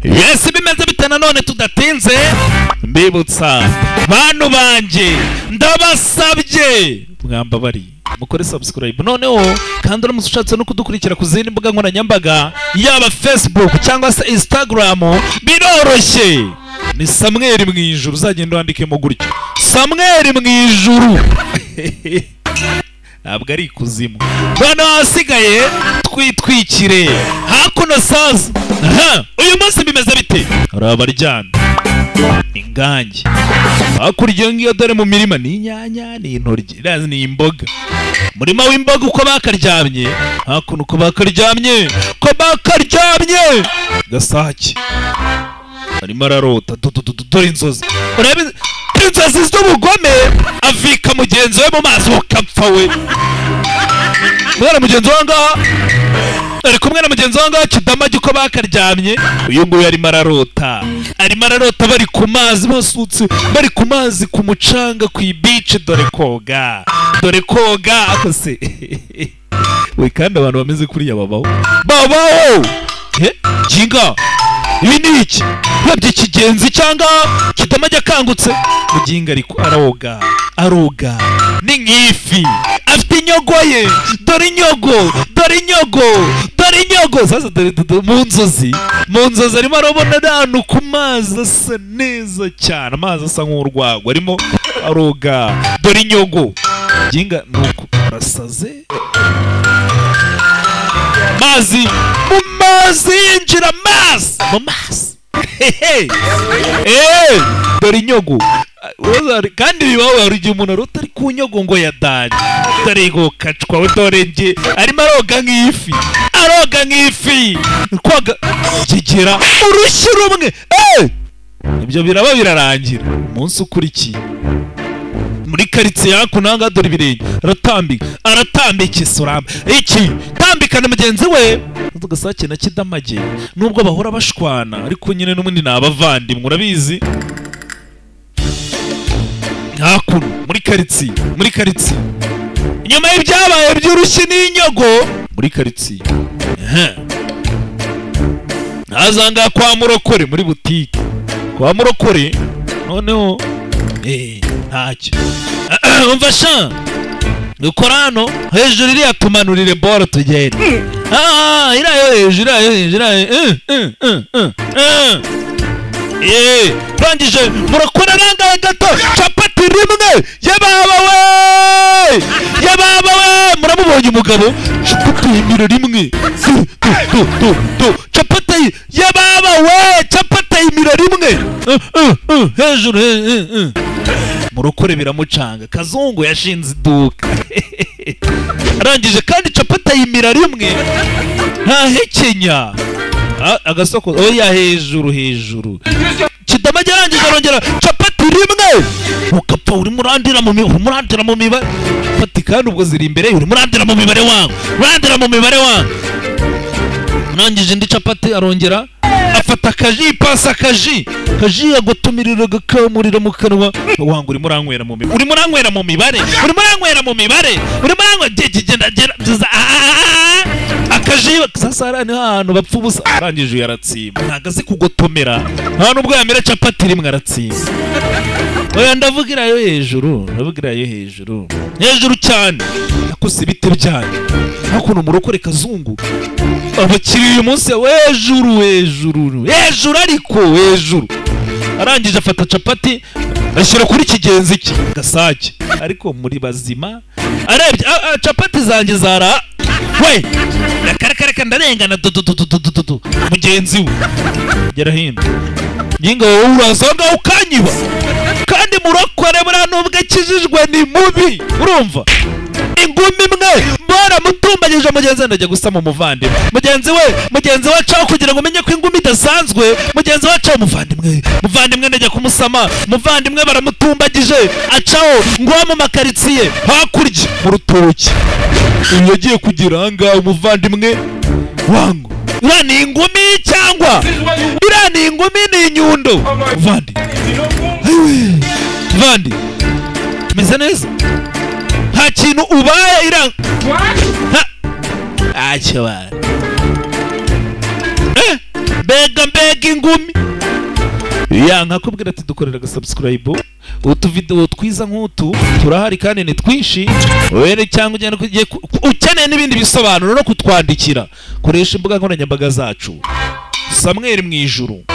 yesi bimeze bite nanone tudatinze mbibutsa bantu banjye ndabasabye mwambabari mukore subscribe noneho kandi uramutse ushatse no kudukurikira ku zindi mbuga nkoranyambaga yaba facebook cyangwa se instagram biroroshye ni samweri mu ijuru uzagenda wandikemo gutyo samweri mu ijuru ntabwo ari ikuzimu noneho ahasigaye twitwikire hakuno saza aha uyu munsi bimeze bite hari abaryana ingange hakurya iyo ngiyo dore mu mirima ni inyanya ni intoryi irazi ni imboga umurima w'imboga uko bakaryamye hakuno uko bakaryamye uko bakaryamye gasake arimo ararota dore inzozi urebe inzozi z'ubugome avika mugenzi we mu mazi ukapfa we kubera mugenzi we ngaha ari kumwe na mugenzi we ngaha kidamage uko bakaryamye uyu nguyu arimo ararota arimo ararota bari ku mazi basutse bari ku mazi ku mucanga ku ibice dore koga dore koga akose we kandi abantu bameze kuriya babaho babaho Eh, jinga ibi ni iki urebye ikigenzi cyangwa kitamajya akangutse muginga ariko aroga aroga ni nk'ifi afite inyogo ye dore inyogo dore inyogo dore inyogo sasa dore dore mu nzozi mu nzozi arimo arabona ahantu ku mazi asa neza cyane amazi asa nk'urwagwa arimo aroga dore inyogo ginga nuko arasaze mazi mu mazi yinjira amazi mu mazi hehe eee dore inyogo Wazari- kandi bibaho hari igihe umuntu arota ari ku nyogo ngo yadanye dore ngo kacwa we dore nge arimo aroga nk'ifi aroga nk'ifi koga kigera urushyi rumwe eee ibyo biraba birarangira umunsi ukurikiye muri karitsiye hakuno aha ngaha dore ibirenge aratambika aratambika isuramba iki tambikana mugenzi we tugasake na kidamage nubwo bahora bashwana ariko nyine n'ubundi ni abavandimwe urabizi hakuno muri karitsiye muri karitsiye inyuma y'ibyabaye by'urushyi n'inyogo muri karitsiye Ehe. hazanga kwa murokore muri butike kwa murokore noneho eh, ntacyo umva sha dukora hano hejuru iriya tumanurire boro tugende Ah, iriya yo hejuru iriya yo hejuru iriya yo- eh, eh, eh, eh, eh. Eh, turangije murakora nangaye gato capati rimwe yababa we yababa we muramubonye umugabo capati yimira rimwe Tu, tu, tu, tu, tu. capati yababa we capati yimira rimwe Eh, eh, eh, hejuru eh, eh, eh. murokore biramucanga kazungu yashinze iduka arangije kandi capati ayimira rimwe ntahekenya Ah, agasoko oya hejuru hejuru kidamage arangije arongera capati rimwe ugapfa urimo urandira mu mibare urandira mu mibare capati kandi ubwo ziri imbere ye, urimo urandira mu mibare wangu urandira mu mibare wangu urangije indi capati arongera afata akaji pasi akaji akaji agutumirira agakamurira mu kanwa wanga urimo uranywera mu mibare urimo uranywera mu mibare urimo uranywera mu mibare urimo uranywera gihe kigenda gera byiza Ah! akaji sasa hariya niho ahantu bapfa ubusa arangije uyu aratsimba ntabwo azi kugotomera nta nubwo yamera capati rimwe aratsimba oya ndavuga iriya yo hejuru ndavuga iriya yo hejuru hejuru cyane nakose ibiti byanyu hakuno murokore kazungu abakiriya uyu munsi hejuru hejuru hejuru ariko hejuru arangije afata capati ashyira kuri kigenzi cye gasake ariko muri bazima arebye a- a, capati zanjye zara we akareka ndarengana dududududududu mugenzi we gera hino nyinga wowe urazonga ukanyiba kandi murokore buriya nubwo akijijwe ni mubi urumva ingumi imwe baramutumbanyije mugenzi we ndajya gusama umuvandimwe mugenzi we mugenzi we acaho kugira ngo umenye ko ingumi idasanzwe mugenzi we acaho umuvandimwe muvandimwe ndajya kumusama muvandimwe baramutumbagije acaho ngo mu makaritsiye hakurya mu rutoki uyu yagiye kugira ahangaha umuvandimwe wangu iriya ni ingumi cyangwa iriya ni ingumi ni inyundo vandi vandi meze neza nta kintu ubaye iranga ntacyo bara mbega mbega ingumi ya nkakubwira ati dukorera agasubscribe utuvidewo twiza nk'utu turahari kandi ni twinshi were cyangwa ugenda ugiye ku- ku- ukeneye n'ibindi bisobanuro no kutwandikira koresha imbuga nkoranyambaga zacu samweri mu ijuru